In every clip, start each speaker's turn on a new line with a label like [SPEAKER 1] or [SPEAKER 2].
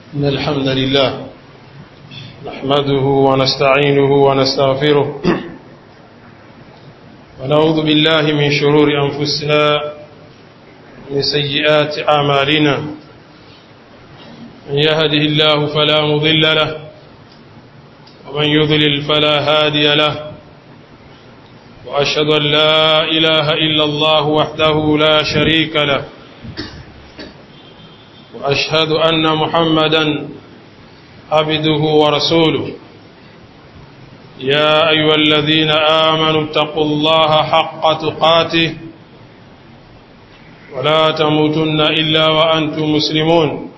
[SPEAKER 1] إن الحمد لله نحمده ونستعينه ونستغفره ونعوذ بالله من شرور أنفسنا من سيئات أعمالنا من يهده الله فلا مضل له ومن يضلل فلا هادي له وأشهد أن لا إله إلا الله وحده لا شريك له وأشهد أن محمدا عبده ورسوله يا أيها الذين آمنوا اتقوا الله حق تقاته ولا تموتن إلا وأنتم مسلمون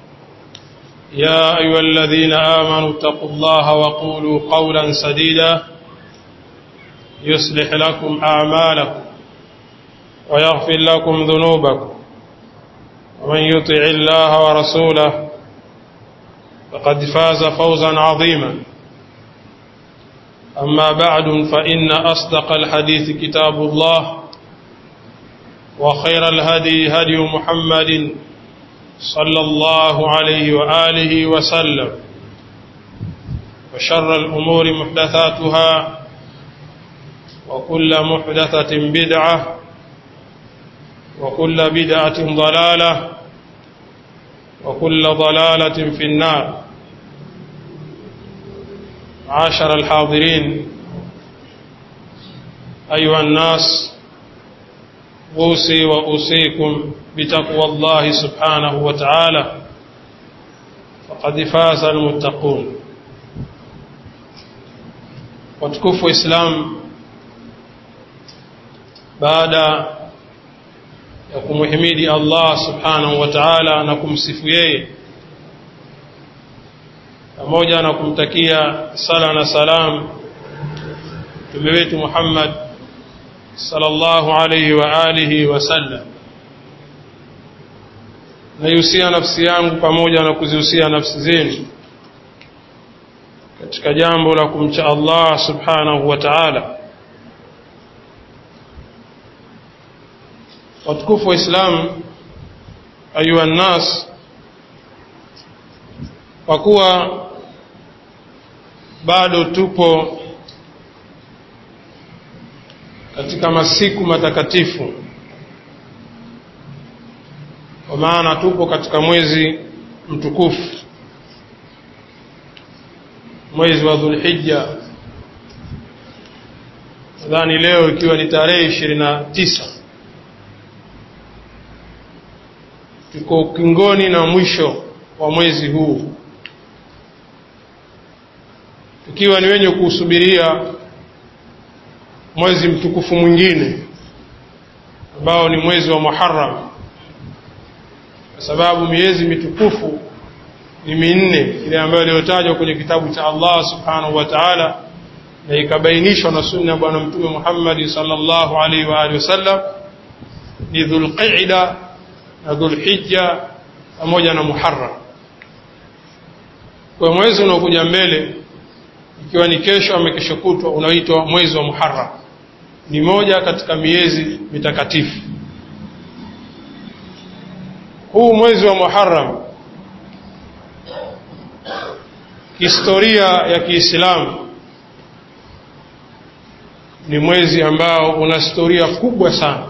[SPEAKER 1] يا أيها الذين آمنوا اتقوا الله وقولوا قولا سديدا يصلح لكم أعمالكم ويغفر لكم ذنوبكم ومن يطع الله ورسوله فقد فاز فوزا عظيما أما بعد فإن أصدق الحديث كتاب الله وخير الهدي هدي محمد صلى الله عليه وآله وسلم وشر الأمور محدثاتها وكل محدثة بدعة وكل بدعة ضلالة وكل ضلالة في النار عاشر الحاضرين أيها الناس أوصي وأوصيكم بتقوى الله سبحانه وتعالى فقد فاز المتقون وتكفوا إسلام baada ya kumhimidi Allah subhanahu wa ta'ala na kumsifu yeye pamoja na kumtakia sala na salam mtume wetu Muhammad sallallahu alayhi wa alihi wasallam naihusia nafsi yangu pamoja na kuzihusia nafsi zenu katika jambo la kumcha Allah subhanahu wa ta'ala watukufu wa Islam ayuha nnas kwa kuwa bado tupo katika masiku matakatifu kwa maana tupo katika mwezi mtukufu mwezi wa Dhulhijja nadhani leo ikiwa ni tarehe ishirini na tisa tuko ukingoni na mwisho wa mwezi huu tukiwa ni wenye kuusubiria mwezi mtukufu mwingine ambao ni mwezi wa Muharram kwa sababu miezi mitukufu ni minne ile ambayo iliyotajwa kwenye kitabu cha Allah subhanahu wa ta'ala na ikabainishwa na sunna ya bwana mtume Muhammad sallallahu alaihi wa alihi wasallam ni Dhulqa'da na Dhulhijja pamoja na Muharram. Kwa mwezi unaokuja mbele ikiwa ni kesho ama kesho kutwa unaitwa mwezi wa Muharram. Ni moja katika miezi mitakatifu. Huu mwezi wa Muharram historia ya Kiislamu ni mwezi ambao una historia kubwa sana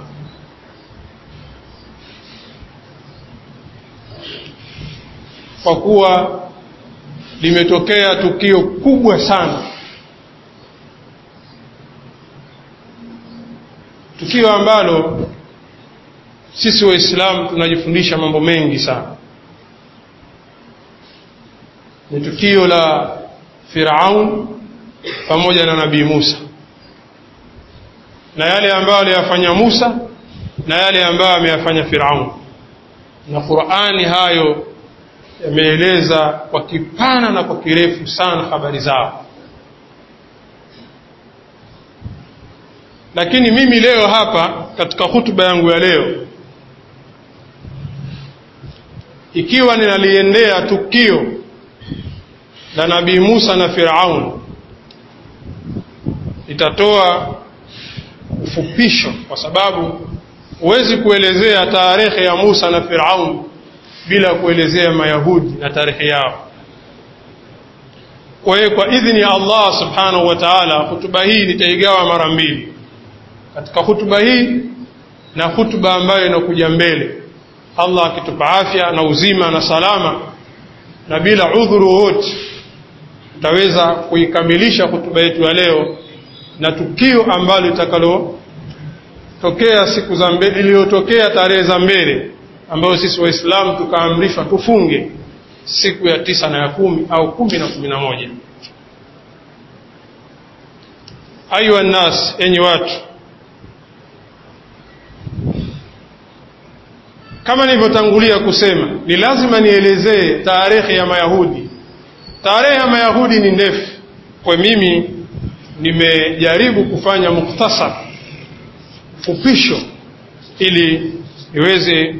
[SPEAKER 1] kwa kuwa limetokea tukio kubwa sana tukio ambalo sisi waislamu tunajifundisha mambo mengi sana ni tukio la Firaun pamoja na Nabii Musa na yale ambayo aliyafanya Musa na yale ambayo ameyafanya Firaun na Qur'ani hayo yameeleza kwa kipana na kwa kirefu sana habari zao lakini mimi leo hapa katika hutuba yangu ya leo ikiwa ninaliendea tukio la nabii Musa na Firaun itatoa ufupisho kwa sababu huwezi kuelezea tarehe ya Musa na Firaun bila kuelezea mayahudi na tarehe yao kwa hiyo kwa idhini ya allah subhanahu wa taala hutuba hii nitaigawa mara mbili katika hutuba hii na hutuba ambayo inakuja mbele allah akitupa afya na uzima na salama na bila udhuru wowote tutaweza kuikamilisha hutuba yetu ya leo na tukio ambalo litakalotokea siku za mbele iliyotokea tarehe za mbele ambayo sisi waislamu tukaamrishwa tufunge siku ya tisa na ya kumi au kumi na kumi na moja ayuha nnas enyi watu kama nilivyotangulia kusema ni lazima nielezee tarehe ya mayahudi tarehe ya mayahudi ni ndefu kwa mimi nimejaribu kufanya mukhtasar fupisho ili niweze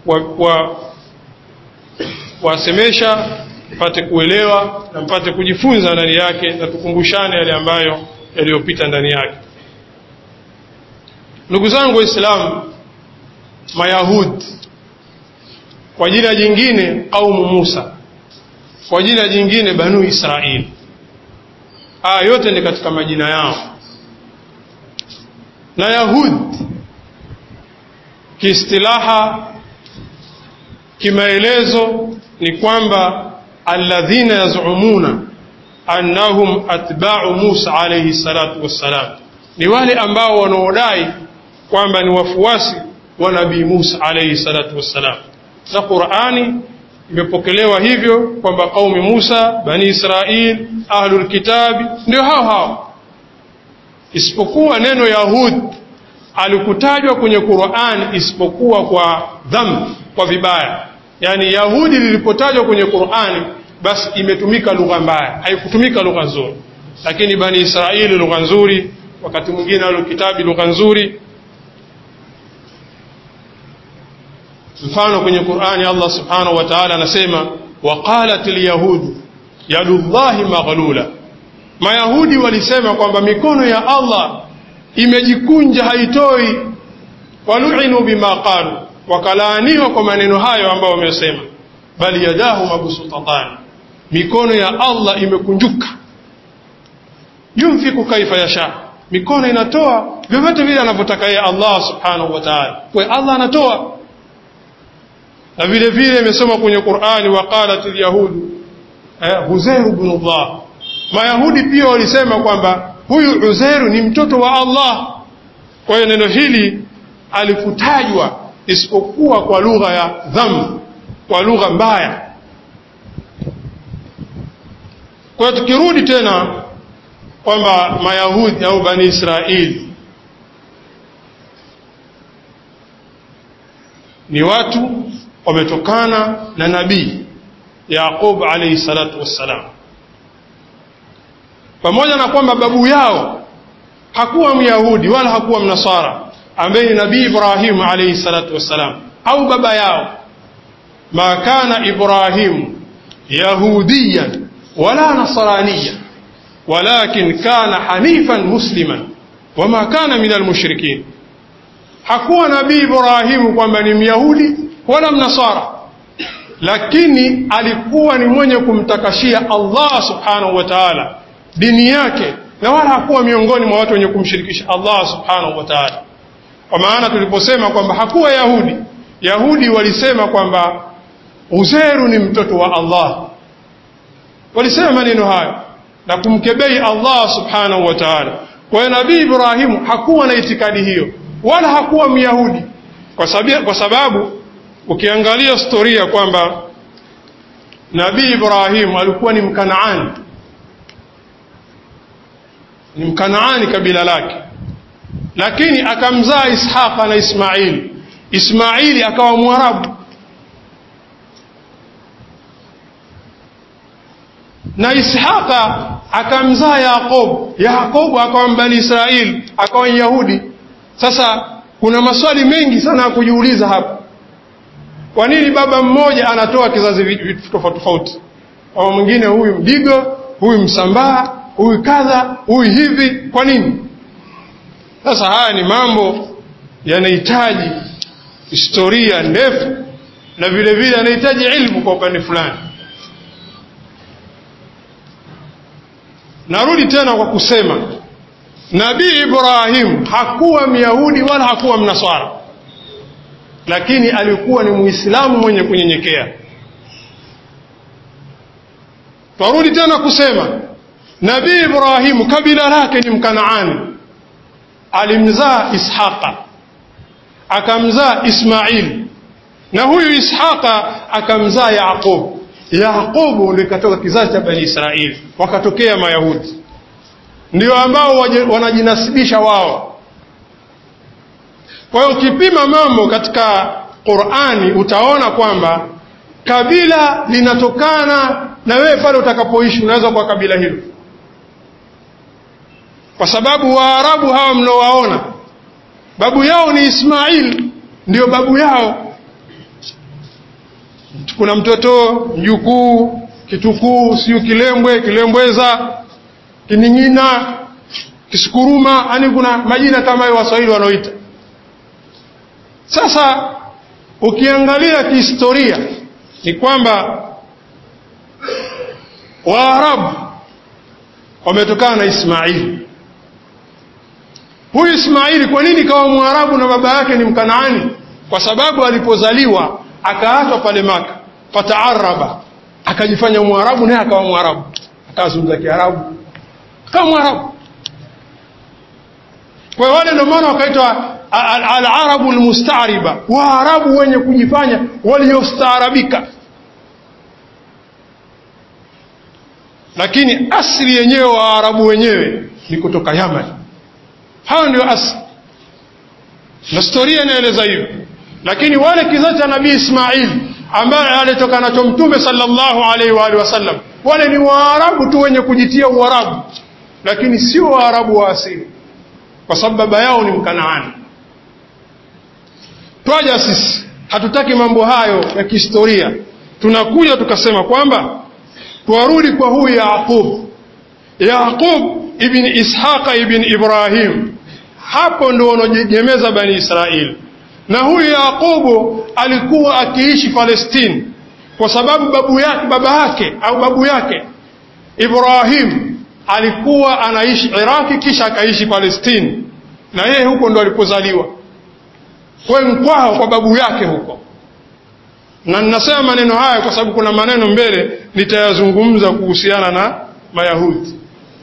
[SPEAKER 1] kuwasemesha wa, wa mpate kuelewa na mpate kujifunza ndani yake na tukumbushane yale ambayo yaliyopita ndani yake ndugu zangu waislamu mayahudi kwa jina jingine qaumu musa kwa jina jingine banu israili haya yote ni katika majina yao na yahud kiistilaha kimaelezo ni kwamba alladhina yazumuna annahum atba'u Musa alayhi salatu wassalam ni wale ambao wanaodai kwamba ni wafuasi wa nabii Musa alayhi salatu wassalam na Qur'ani imepokelewa hivyo kwamba qaumi Musa bani Israil ahlul kitabi ndio hao hao isipokuwa neno yahud alikutajwa kwenye Qur'an isipokuwa kwa dhambi kwa vibaya yani yahudi lilipotajwa kwenye Qur'ani basi imetumika lugha mbaya haikutumika lugha nzuri lakini bani Israili lugha nzuri wakati mwingine ahlul kitabi lugha nzuri mfano kwenye Qur'ani Allah subhanahu wa ta'ala anasema waqalat alyahudu yadullahi maghlula mayahudi walisema kwamba mikono ya Allah imejikunja haitoi walu'inu bima qalu wakalaaniwa kwa maneno hayo ambayo wamesema bali yadahu mabsutatan mikono ya Allah imekunjuka yunfiku kaifa yasha mikono inatoa vyovyote vile anavyotaka yeye Allah subhanahu wa ta'ala kwa Allah anatoa na vile vile imesoma kwenye Qur'ani waqalat alyahudu eh, Uzair ibn Allah Mayahudi pia walisema kwamba huyu Uzairu ni mtoto wa Allah kwa hiyo neno hili alikutajwa isipokuwa kwa lugha ya dhambi kwa lugha mbaya kwa hiyo tukirudi tena kwamba Mayahudi au Bani Israeli ni watu wametokana na nabii Yaqub alayhi salatu wassalam pamoja na kwamba babu yao hakuwa Myahudi wala hakuwa Mnasara ambaye ni nabii Ibrahim alayhi salatu wassalam au baba yao ma kana Ibrahim yahudiyan wala nasraniyan walakin kana hanifan musliman wama kana min almushrikin hakuwa nabii Ibrahimu kwamba ni Myahudi wala Mnasara lakini alikuwa ni mwenye kumtakashia Allah subhanahu wa ta'ala dini yake na wala hakuwa miongoni mwa watu wenye kumshirikisha Allah subhanahu wa ta'ala kwa maana tuliposema kwamba hakuwa Yahudi Yahudi walisema kwamba Uzairu ni mtoto wa Allah walisema maneno hayo na kumkebei Allah subhanahu wa ta'ala kwa hiyo nabii Ibrahimu hakuwa na itikadi hiyo wala hakuwa Myahudi kwa sababu, kwa sababu ukiangalia historia kwamba nabii Ibrahim alikuwa ni mkanaani ni mkanaani kabila lake lakini akamzaa Ishaqa na Ismaili Ismaili akawa mwarabu na Ishaqa akamzaa Yakob Yakob akawa mbani Israeli akawa Yahudi sasa kuna maswali mengi sana ya kujiuliza hapa kwa nini baba mmoja anatoa kizazi vitu tofauti tofauti mama mwingine huyu mdigo huyu msambaa huyu kadha huyu hivi kwa nini sasa haya ni mambo yanahitaji historia ndefu na vile vile anahitaji ilmu kwa upande fulani narudi tena kwa kusema nabii ibrahim hakuwa myahudi wala hakuwa mnaswara lakini alikuwa ni muislamu mwenye kunyenyekea twarudi tena kusema nabii ibrahimu kabila lake ni mkanaani alimzaa ishaqa akamzaa ismail na huyu ishaqa akamzaa yaqub yaqubu ndio ikatoka kizazi cha bani israili wakatokea mayahudi ndio ambao wanajinasibisha wao kwa hiyo ukipima mambo katika qurani utaona kwamba kabila linatokana na wewe pale utakapoishi unaweza kwa kabila hilo kwa sababu waarabu hawa mnaowaona babu yao ni ismail ndio babu yao kuna mtoto mjukuu kitukuu siyo kilembwe kilembweza kining'ina kisukuruma yani kuna majina kama hayo waswahili wanaoita sasa ukiangalia kihistoria ni kwamba waarabu wametokana na ismaili huyu ismaili kwa nini kawa mwarabu na baba yake ni mkanaani kwa sababu alipozaliwa akaachwa pale maka fataaraba akajifanya mwarabu naye akawa mwarabu akazungumza kiarabu akawa mwarabu kwa wale ndio maana wakaitwa alarabu lmustariba waarabu wenye kujifanya waliostaarabika lakini asili yenyewe waarabu wenyewe ni kutoka yaman hayo ndio asili na historia inaeleza hivyo lakini wale kizazi cha nabii ismail ambaye alitoka nacho mtume sallallahu alaihi wa alihi wasallam wale ni waarabu tu wenye kujitia uarabu lakini sio waarabu wa asili kwa sababu baba yao ni mkanaani twaja sisi hatutaki mambo hayo ya kihistoria tunakuja tukasema kwamba twarudi kwa huyu yaqub yaqub ibn ishaqa ibn ibrahim hapo ndo wanajegemeza bani israeli na huyu yaqubu alikuwa akiishi palestini kwa sababu babu yake baba yake au babu yake ibrahim alikuwa anaishi iraki kisha akaishi palestini na yeye huko ndo alipozaliwa kwe mkwao kwa babu yake huko na ninasema maneno haya kwa sababu kuna maneno mbele nitayazungumza kuhusiana na mayahudi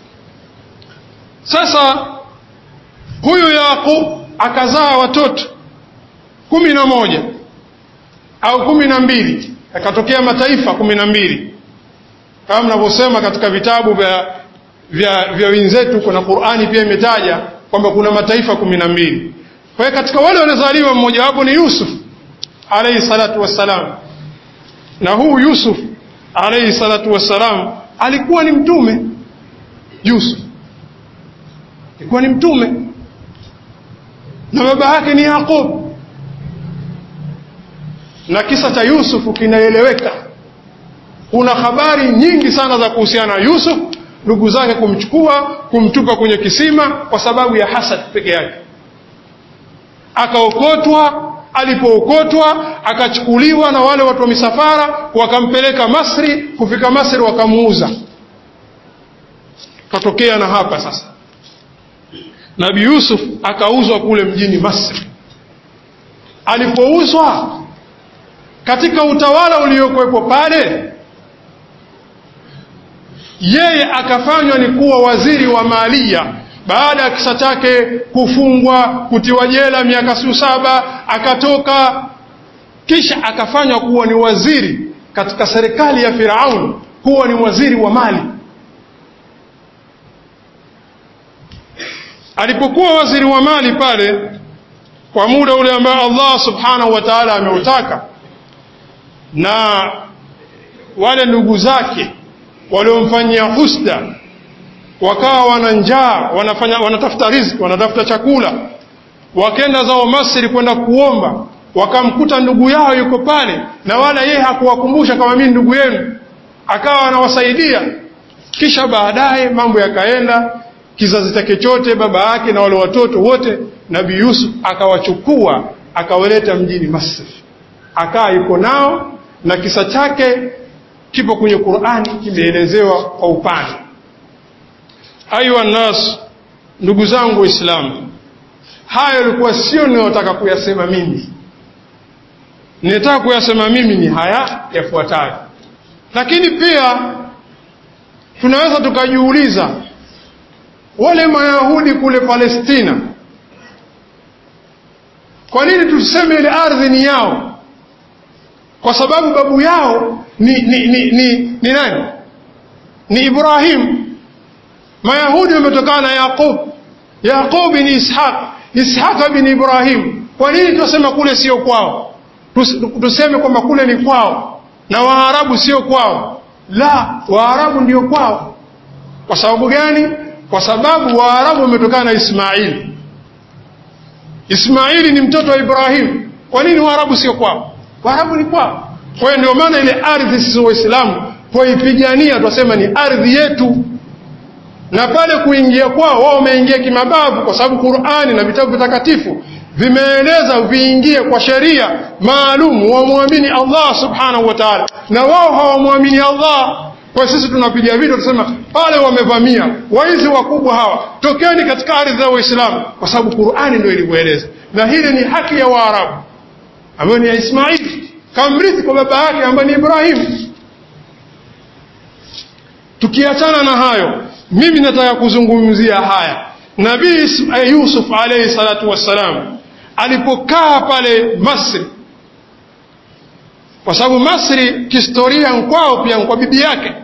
[SPEAKER 1] sasa huyu yaqub akazaa watoto kumi na moja au kumi na mbili yakatokea mataifa kumi na mbili kama mnavyosema katika vitabu vya vya, vya wenzetu kuna qurani pia imetaja kwamba kuna mataifa kumi na mbili kwa hiyo katika wale waliozaliwa mmojawapo ni yusuf alaihi salatu wassalam na huu yusuf alaihi salatu wassalam alikuwa ni mtume yusuf alikuwa ni mtume na baba yake ni yaqub na kisa cha yusufu kinaeleweka kuna habari nyingi sana za kuhusiana na yusuf ndugu zake kumchukua kumtupa kwenye kisima kwa sababu ya hasad peke yake akaokotwa alipookotwa akachukuliwa na wale watu wa misafara wakampeleka masri kufika masri wakamuuza katokea na hapa sasa nabi yusuf akauzwa kule mjini masri alipouzwa katika utawala uliokuwepo pale yeye akafanywa ni kuwa waziri wa malia baada ya kisa chake kufungwa kutiwa jela miaka siu saba akatoka kisha akafanywa kuwa ni waziri katika serikali ya firaun kuwa ni waziri wa mali alipokuwa waziri wa mali pale kwa muda ule ambao allah subhanahu wa taala ameutaka na wale ndugu zake waliomfanyia husda wakawa wana njaa wanafanya wanatafuta riziki wanatafuta chakula wakenda zao masri kwenda kuomba wakamkuta ndugu yao yuko pale na wala yeye hakuwakumbusha kama mimi ndugu yenu akawa anawasaidia kisha baadaye mambo yakaenda kizazi chake chote baba yake na wale watoto wote nabii yusuf akawachukua akawaleta mjini masri akaa yuko nao na kisa chake kipo kwenye Qur'ani kimeelezewa kwa upana. Ayuha nas, ndugu zangu Waislamu, haya yalikuwa sio ninayotaka kuyasema mimi. Ninataka kuyasema mimi ni haya yafuatayo, lakini pia tunaweza tukajiuliza wale Mayahudi kule Palestina, kwa nini tuseme ile ardhi ni yao? Kwa sababu babu yao ni, ni, ni, ni, ni nani? Ni Ibrahim. Mayahudi wametokana na Yaqub, Yaqub ni Ishaq, Ishaq bin Ibrahim. Kwa nini tunasema kule sio kwao? Tuseme kwamba kule ni kwao na Waarabu sio kwao? La, Waarabu ndio kwao. Kwa sababu gani? Kwa sababu Waarabu wametokana na Ismaili. Ismaili ni mtoto wa Ibrahim. Kwa nini Waarabu sio kwao? Waarabu ni kwao. Kwa hiyo ndio maana ile ardhi sisi Waislamu twaipigania, twasema ni ardhi yetu, na pale kuingia kwao wao wameingia kimabavu, kwa sababu Qur'ani na vitabu vitakatifu vimeeleza viingie kwa sheria maalum, wamwamini Allah subhanahu wa ta'ala, na wao hawamwamini Allah. Kwa sisi tunapiga vita, tunasema pale wamevamia waizi wakubwa hawa, tokeni katika ardhi ya Waislamu, kwa sababu Qur'ani ndio ilivyoeleza, na hili ni haki ya Waarabu ambayo ni ya Ismaili kamrithi kwa baba yake ambaye ni Ibrahim. Tukiachana na hayo, mimi nataka kuzungumzia haya. Nabii Yusuf alayhi salatu wassalam alipokaa pale Masri, kwa sababu Masri kihistoria nkwao pia kwa bibi yake,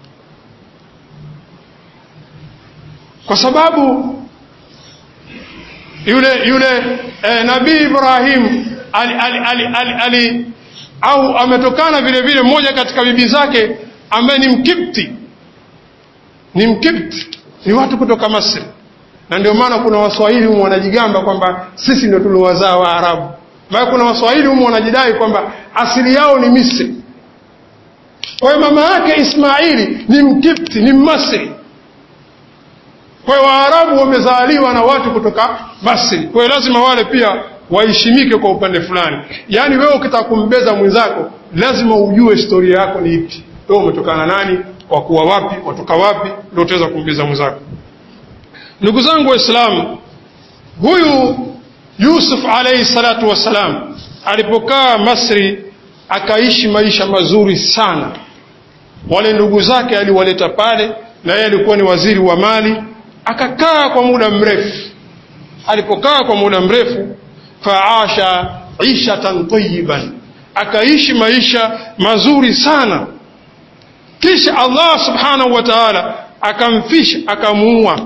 [SPEAKER 1] kwa sababu yule yule eh, Nabii Ibrahim ali, ali, ali, ali, ali au ametokana vile vile mmoja katika bibi zake ambaye ni Mkipti, ni Mkipti, ni watu kutoka Masri, na ndio maana kuna Waswahili humu wanajigamba kwamba sisi ndio tuliowazaa Waarabu, bali kuna Waswahili humu wanajidai kwamba asili yao ni Misri. Kwa hiyo mama yake Ismaili ni Mkipti, ni Mmasri. Kwa hiyo Waarabu wamezaliwa na watu kutoka Masri, kwa hiyo lazima wale pia waheshimike kwa upande fulani. Yaani wewe ukitaka kumbeza mwenzako lazima ujue historia yako ni ipi, wewe umetokana nani, wakuwa wapi, watoka wapi, ndio utaweza kumbeza mwenzako. Ndugu zangu Waislamu, huyu Yusuf alayhi salatu wassalam alipokaa Masri akaishi maisha mazuri sana. Wale ndugu zake aliwaleta pale, na yeye alikuwa ni waziri wa mali, akakaa kwa muda mrefu. Alipokaa kwa muda mrefu faasha ishatan tayiban, akaishi maisha mazuri sana. Kisha Allah subhanahu wa ta'ala akamfisha, akamuua.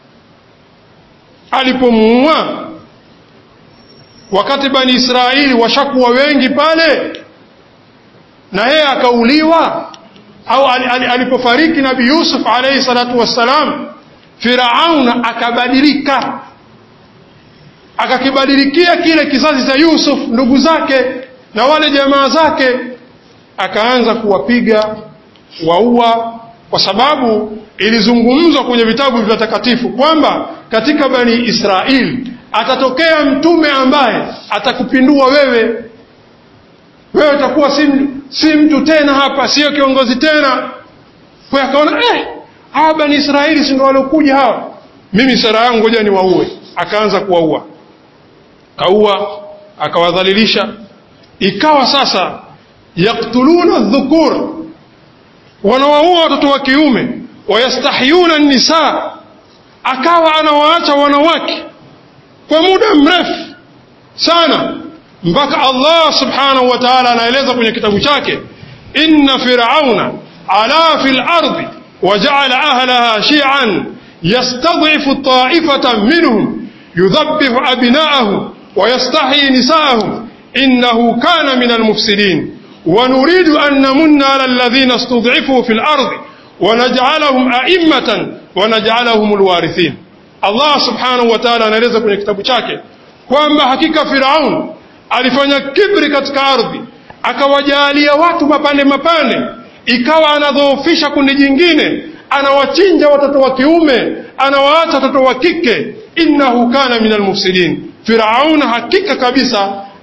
[SPEAKER 1] Alipomuua, wakati Bani Israeli washakuwa wengi pale, na yeye akauliwa, au alipofariki Nabii Yusuf alayhi salatu wassalam, Firauna akabadilika akakibadilikia kile kizazi cha Yusuf, ndugu zake na wale jamaa zake, akaanza kuwapiga waua, kwa sababu ilizungumzwa kwenye vitabu vitakatifu kwamba katika Bani Israeli atatokea mtume ambaye atakupindua wewe, wewe utakuwa si, si mtu tena hapa, sio kiongozi tena. Kwa akaona eh, hawa Bani Israeli si ndio waliokuja hawa, mimi sera yangu ngoja niwaue. Akaanza kuwaua kaua akawadhalilisha, ikawa sasa yaktuluna dhukur, wanawaua watoto wa kiume, wayastahyuna nisa, akawa anawaacha wanawake kwa muda mrefu sana, mpaka Allah subhanahu wa ta'ala anaeleza kwenye kitabu chake, inna firauna ala fil ardi waja'ala ahlaha shi'an yastad'ifu ta'ifatan minhum yudhabbihu abna'ahum ويستحيي نساءهم إنه كان من المفسدين ونريد أن نمن على الذين استضعفوا في الأرض ونجعلهم أئمة ونجعلهم الوارثين Allah subhanahu wa ta'ala anaeleza kwenye kitabu chake kwamba hakika Firaun alifanya kibri katika ardhi, akawajalia watu mapande mapande, ikawa anadhoofisha kundi jingine, anawachinja watoto wa kiume, anawaacha watoto wa kike. Innahu kana minal mufsidin, Firaun hakika kabisa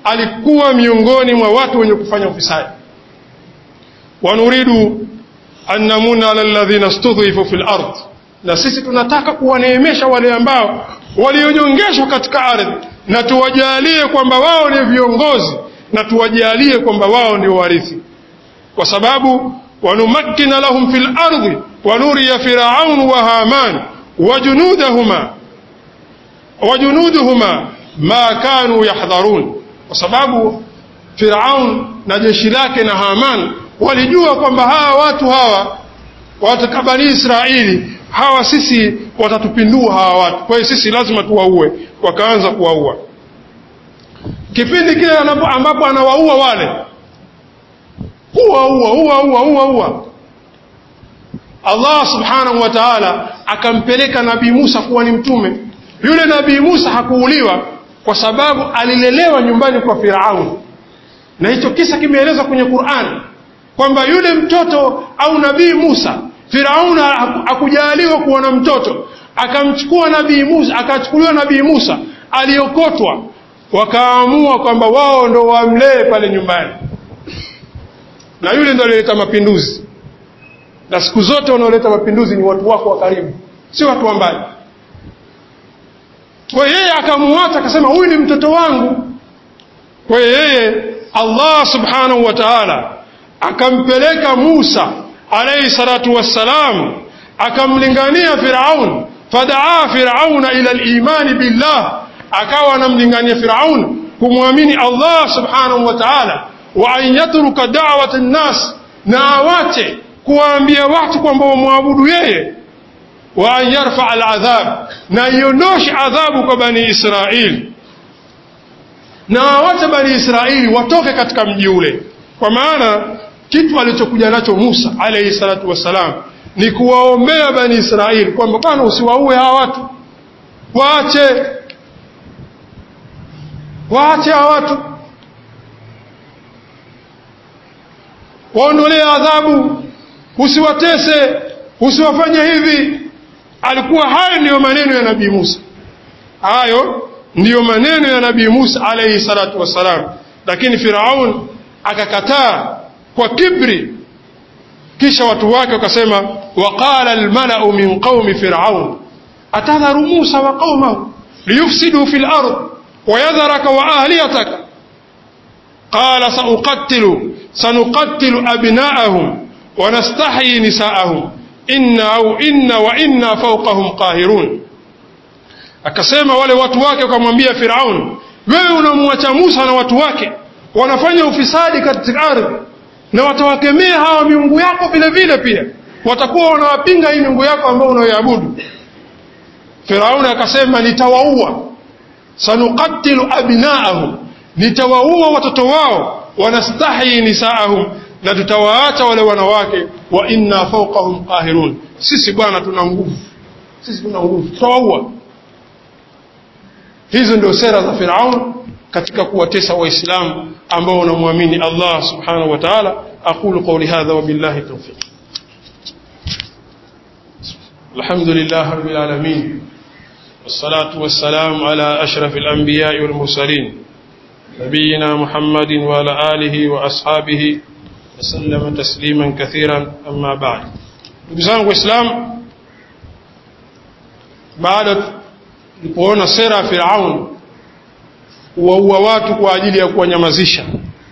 [SPEAKER 1] alikuwa miongoni mwa watu wenye kufanya ufisadi wanuridu an namuna ala alladhina studhifu fil ard na sisi tunataka kuwaneemesha wale ambao walionyongeshwa katika ardhi na tuwajalie kwamba wao ni viongozi na tuwajalie kwamba wao ndio warithi kwa sababu wanumakkina lahum fil ardi wanuriya firaun wa haman wajunudahuma wajunuduhuma ma kanu yahdharun kwa sababu firaun na jeshi lake na haman walijua kwamba hawa watu hawa watu bani israeli hawa sisi watatupindua hawa watu kwa hiyo sisi lazima tuwaue wakaanza kuwaua kipindi kile ambapo anawaua wale huwa huwa huwa huwa huwa huwa Allah subhanahu wa ta'ala akampeleka nabii Musa kuwa ni mtume yule nabii Musa hakuuliwa kwa sababu alilelewa nyumbani kwa Firaun na hicho kisa kimeelezwa kwenye Qur'an kwamba yule mtoto au nabii Musa Firaun hakujaliwa kuwa na mtoto akamchukua nabii Musa akachukuliwa nabii Musa aliokotwa wakaamua kwamba wao ndo wamlee pale nyumbani na yule ndo alileta mapinduzi na siku zote wanaoleta mapinduzi ni watu wako wa karibu si watu wa mbali kwa yeye akamuacha akasema huyu ni mtoto wangu kwa yeye Allah subhanahu wa ta'ala akampeleka Musa alayhi salatu wassalam akamlingania Firaun fadaa Firauna ila al-imani billah akawa anamlingania Firaun kumwamini Allah subhanahu wa ta'ala wa an yatruka da'wat an-nas na awache kuwaambia watu kwamba wamwabudu yeye wa an yarfa al-adhab na iondoshe adhabu kwa bani Israili na awache bani Israili watoke katika mji ule kwa maana kitu alichokuja nacho Musa alayhi salatu wassalam ni kuwaombea bani Israili kwamba bwana usiwaue hawa watu waache waache hawa watu waondolee adhabu usiwatese usiwafanye hivi alikuwa hayo ndiyo maneno ya nabii Musa hayo ndiyo maneno ya nabii Musa alayhi salatu wassalam lakini Firaun akakataa kwa kibri kisha watu wake wakasema waqala almalau min qaumi firaun atadharu Musa wa qaumahu liyufsidu fil ard ويذرك وآليتك قال سأقتل سنقتل أبناءهم ونستحيي نساءهم إن أو إن وإنا فوقهم قاهرون akasema wale watu wake wakamwambia Firaun wewe unamwacha Musa na watu wake wanafanya ufisadi katika ardhi na watawakemea hawa miungu yako vile vile pia watakuwa wanawapinga hii miungu yako ambayo unayoabudu Firaun akasema nitawaua sanuqatilu abnaahum nitawaua watoto wao wanastahi nisaahum na tutawaacha wale wanawake wa inna fawqahum qahirun sisi bwana tuna nguvu sisi tuna nguvu tutawaua hizo ndio sera za Firaun katika kuwatesa waislamu ambao wanamwamini Allah subhanahu wa ta'ala aqulu qawli hadha wa billahi tawfiq alhamdulillah rabbil alamin والصلاة والسلام على أشرف الأنبياء والمرسلين نبينا محمد وعلى آله وأصحابه وسلم تسليما كثيرا أما بعد نبزان وإسلام بعد kuona sera ya Firaun kuwaua watu kwa ajili ya kuwanyamazisha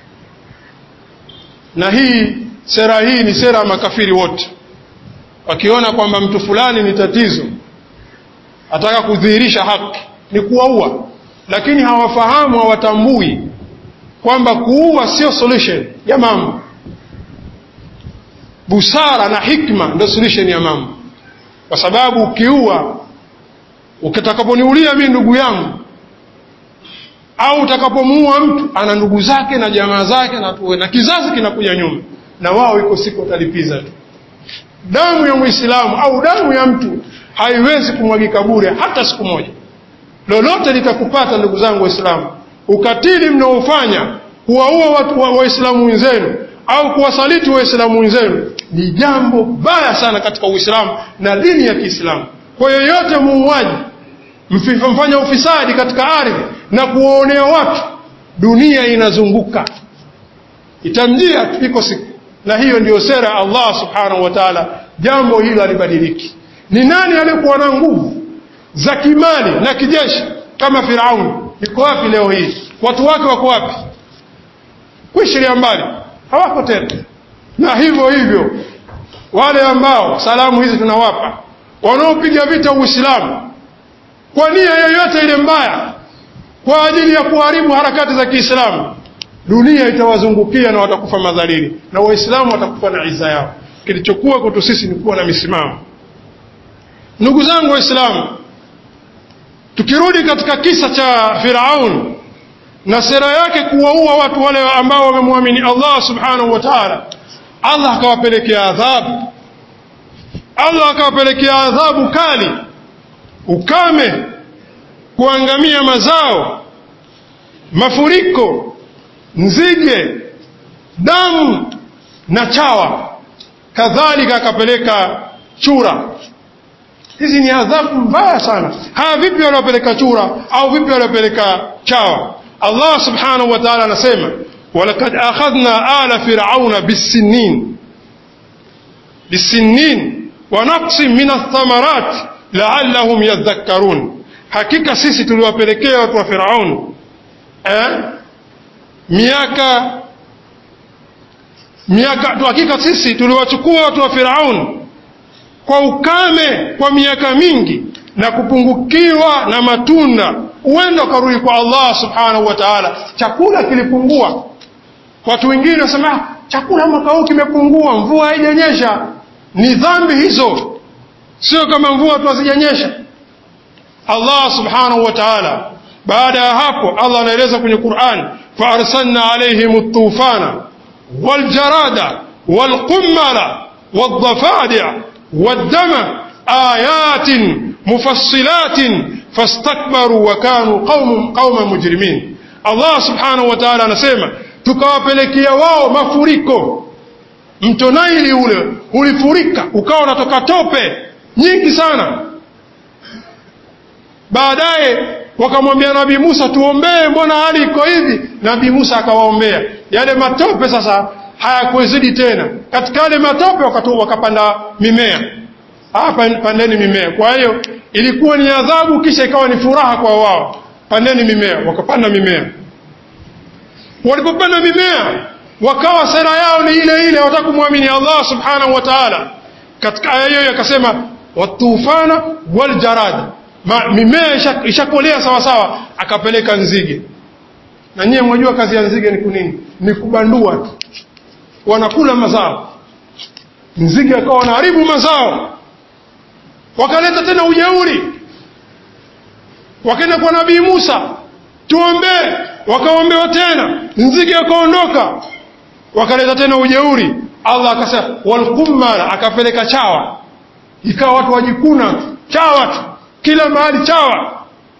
[SPEAKER 1] na hii sera hii ni sera ya makafiri wote wakiona kwamba mtu fulani ni tatizo ataka kudhihirisha haki ni kuwaua lakini hawafahamu hawatambui kwamba kuua sio solution ya mambo busara na hikma ndio solution ya mambo kwa sababu ukiua ukitakaponiulia mimi ndugu yangu au utakapomuua mtu ana ndugu zake na jamaa zake na, na kizazi kinakuja nyuma na wao iko siku watalipiza tu damu ya muislamu au damu ya mtu haiwezi kumwagika bure hata siku moja lolote litakupata ndugu zangu waislamu ukatili mnaofanya kuwaua watu waislamu wenzenu au kuwasaliti waislamu wenzenu ni jambo baya sana katika uislamu na dini ya kiislamu kwa yoyote muuaji mfanya ufisadi katika ardhi na kuwaonea watu dunia inazunguka itamjia iko siku na hiyo ndiyo sera ya Allah subhanahu wa ta'ala jambo hilo halibadiliki ni nani aliyekuwa na nguvu za kimali na kijeshi kama Firauni iko wapi leo hii watu wake wako wapi kuishiria mbali hawako tena na hivyo hivyo wale ambao salamu hizi tunawapa wanaopiga vita Uislamu kwa nia yoyote ile mbaya kwa ajili ya kuharibu harakati za Kiislamu dunia itawazungukia na watakufa madhalili na waislamu watakufa na iza yao kilichokuwa kwetu sisi ni kuwa na misimamo ndugu zangu waislamu tukirudi katika kisa cha Firaun na sera yake kuwaua watu wale ambao wamemwamini Allah subhanahu wa ta'ala Allah akawapelekea adhabu Allah akawapelekea adhabu kali ukame kuangamia mazao mafuriko nzige damu na chawa kadhalika akapeleka chura hizi ni adhabu mbaya sana haya vipi waliopeleka chura au vipi waliopeleka chawa Allah subhanahu wa ta'ala anasema walaqad akhadhna ala fir'auna bisinin bisinin wa naqsin min athamarat la'allahum yadhakkarun hakika sisi tuliwapelekea watu wa Firaun eh miaka miaka hakika sisi tuliwachukua watu wa Firaun kwa ukame kwa miaka mingi na kupungukiwa na matunda huenda ukarudi kwa Allah subhanahu wa ta'ala chakula kilipungua watu wengine wasema chakula mwaka huu kimepungua mvua haijanyesha ni dhambi hizo sio kama mvua tu hazijanyesha Allah subhanahu wa ta'ala baada ya hapo Allah anaeleza kwenye Qur'an fa arsalna alaihim at-tufana wal jarada wal qummala wad dafadi' wad dama ayatin mufassilatin fastakbaru wa kanu qauman qauman mujrimin Allah subhanahu wa ta'ala anasema tukawapelekea wao mafuriko mto Naili ule ulifurika ukawa unatoka tope nyingi sana baadaye wakamwambia Nabii Musa tuombee mbona hali iko hivi Nabii Musa akawaombea yale matope sasa hayakuwezidi tena katika yale matope wakatu, wakapanda mimea hapa pandeni mimea kwa hiyo ilikuwa ni adhabu kisha ikawa ni furaha kwa wao pandeni mimea wakapanda mimea walipopanda mimea wakawa sera yao ni ile ile wataka kumwamini Allah subhanahu wa ta'ala katika aya hiyo akasema watufana wal jarad mimea ishakolea sawa sawa akapeleka nzige na nyie mwajua kazi ya nzige ni kunini ni kubandua tu wanakula mazao nzige akawa wanaharibu mazao wakaleta tena ujeuri wakaenda kwa nabii Musa tuombee wakaombewa tena nzige wakaondoka wakaleta tena ujeuri Allah akasema walqummala akapeleka chawa ikawa watu wajikuna chawa tu kila mahali chawa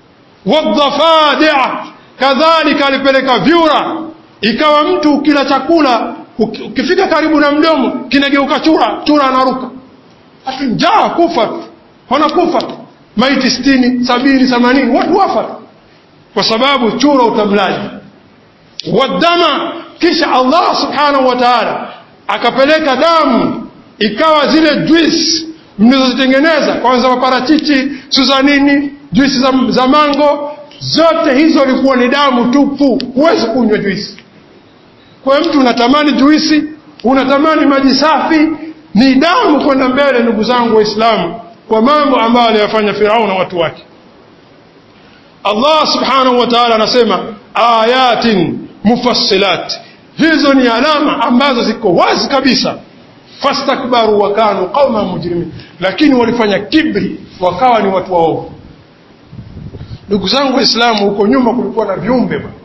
[SPEAKER 1] wadhafadia kadhalika alipeleka vyura ikawa mtu kila chakula ukifika karibu na mdomo kinageuka chura chura anaruka hatu njaa kufa tu wanakufa tu maiti sitini sabini themanini watu wafa tu kwa sababu chura utamlaji wadama kisha Allah subhanahu wa ta'ala akapeleka damu ikawa zile juice mlizozitengeneza kwanza maparachichi suzanini juisi za, za mango zote hizo ilikuwa ni damu tupu huwezi kunywa juisi kwa mtu unatamani juisi unatamani maji safi ni damu kwenda mbele ndugu zangu waislamu kwa mambo ambayo aliyafanya Farao na watu wake Allah subhanahu wa ta'ala anasema ayatin mufassilat hizo ni alama ambazo ziko wazi kabisa fastakbaru wa kanu qauma mujrimin lakini walifanya kibri wakawa ni watu waovu ndugu zangu waislamu huko nyuma kulikuwa na viumbe bwana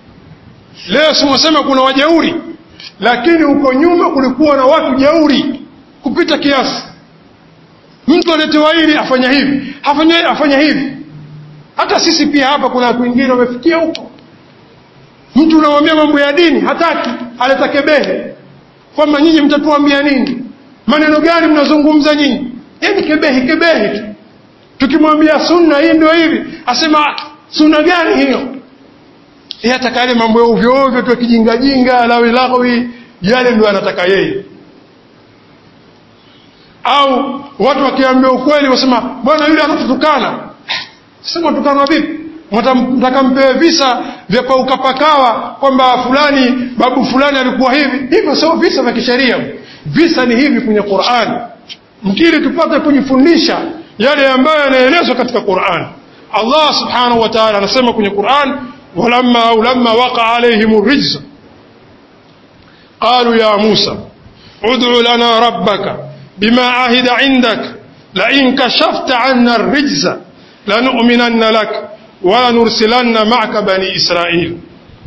[SPEAKER 1] leo simwasema kuna wajeuri lakini huko nyuma kulikuwa na watu jeuri kupita kiasi mtu aletewa hili afanya hivi afanya, afanya hivi hata sisi pia hapa kuna watu wengine wamefikia huko mtu unamwambia mambo ya dini hataki aleta kebehe kwamba nyinyi mtatuambia nini maneno gani mnazungumza nyinyi yani kebehi kebehi tu tukimwambia sunna hii ndio hivi asema sunna gani hiyo yeye ataka yale mambo ya ovyo ovyo tu kijingajinga lawi lawi yale ndio anataka yeye au watu wakiambia ukweli wasema bwana yule anatutukana sema tukanwa vipi mtaka mpewe visa vya paukapakawa kwamba fulani babu fulani alikuwa hivi hivyo sio visa vya kisheria visa ni hivi kwenye Qur'an mkili tupate kujifundisha yale ambayo yanaelezwa katika Qur'an Allah subhanahu wa ta'ala anasema kwenye Qur'an walamma au lamma waqa alaihim rijza qalu ya Musa ud'u lana rabbaka bima ahida indak la in kashafta 'anna ar-rijza lanu'minanna lak wa nursilanna ma'aka bani Israil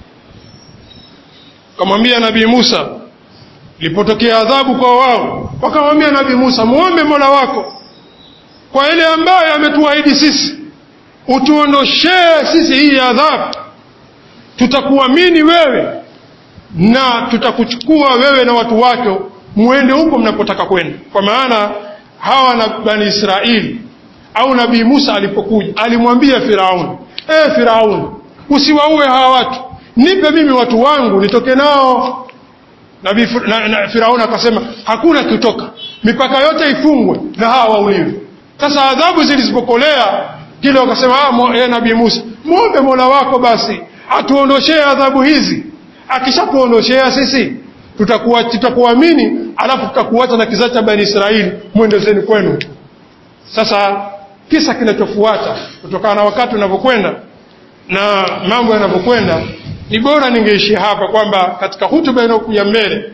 [SPEAKER 1] kamwambia nabii Musa ilipotokea adhabu kwa wao wakamwambia nabii Musa muombe Mola wako kwa ile ambayo ametuahidi sisi utuondoshee sisi hii adhabu tutakuamini wewe na tutakuchukua wewe na watu wako muende huko mnapotaka kwenda kwa maana hawa na bani Israeli au nabii Musa alipokuja alimwambia Firauni eh Firauni usiwaue hawa watu nipe mimi watu wangu nitoke nao nabii na, na, Firauni akasema hakuna kutoka mipaka yote ifungwe na hawa wauliwe sasa adhabu zilizopokolea kile wakasema ah nabii Musa muombe Mola wako basi atuondoshee adhabu hizi akishatuondoshea sisi tutakuwa tutakuamini alafu tutakuacha na kizazi cha bani Israeli mwendezeni kwenu sasa kisa kinachofuata kutokana na wakati unavyokwenda na mambo yanavyokwenda ni bora ningeishia hapa kwamba katika hutuba inayokuja mbele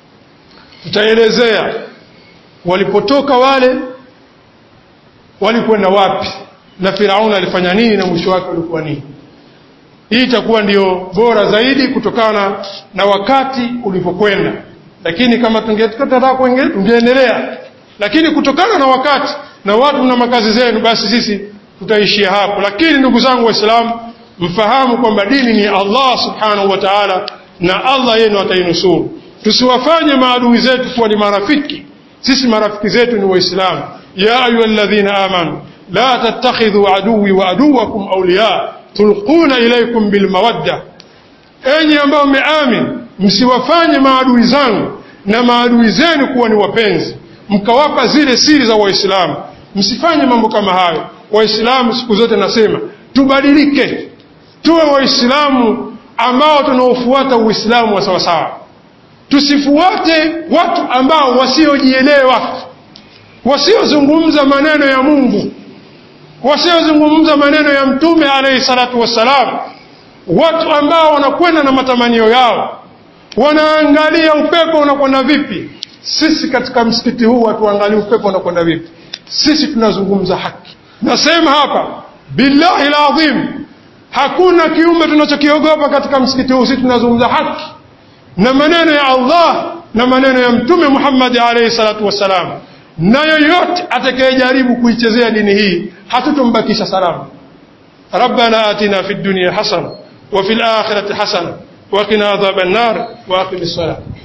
[SPEAKER 1] tutaelezea walipotoka wale walikwenda wapi na Firauni alifanya nini na mwisho wake ulikuwa nini hii itakuwa ndio bora zaidi kutokana na wakati ulivyokwenda lakini kama tungetaka kuendelea tungeendelea lakini kutokana na wakati na watu na makazi zenu basi sisi tutaishia hapo lakini ndugu zangu waislamu mfahamu kwamba dini ni Allah subhanahu wa ta'ala na Allah yenu atainusuru tusiwafanye maadui zetu kuwa ni marafiki sisi marafiki zetu ni waislamu ya ayyuhalladhina amanu la tattakhidhu aduwi wa aduwakum awliya tulquna ilaykum bilmawadda enyi ambao mmeamin msiwafanye maadui zangu na maadui zenu kuwa ni wapenzi mkawapa zile siri za waislamu msifanye mambo kama hayo waislamu siku zote nasema tubadilike tuwe waislamu ambao tunaofuata uislamu wa sawasawa tusifuate watu ambao wasiojielewa wasiozungumza maneno ya mungu wasiozungumza maneno ya mtume alayhi salatu wassalam watu ambao wanakwenda na matamanio yao wanaangalia upepo unakwenda vipi sisi katika msikiti huu hatuangalii upepo unakwenda vipi sisi tunazungumza haki nasema hapa billahi alazim hakuna kiumbe tunachokiogopa katika msikiti huu sisi tunazungumza haki na maneno ya Allah na maneno ya mtume Muhammad alayhi salatu wassalam na yoyote atakayejaribu kuichezea dini hii hatutombakisha salama ربنا آتنا في الدنيا حسنة وفي الآخرة حسنة وقنا عذاب النار وأقم الصلاة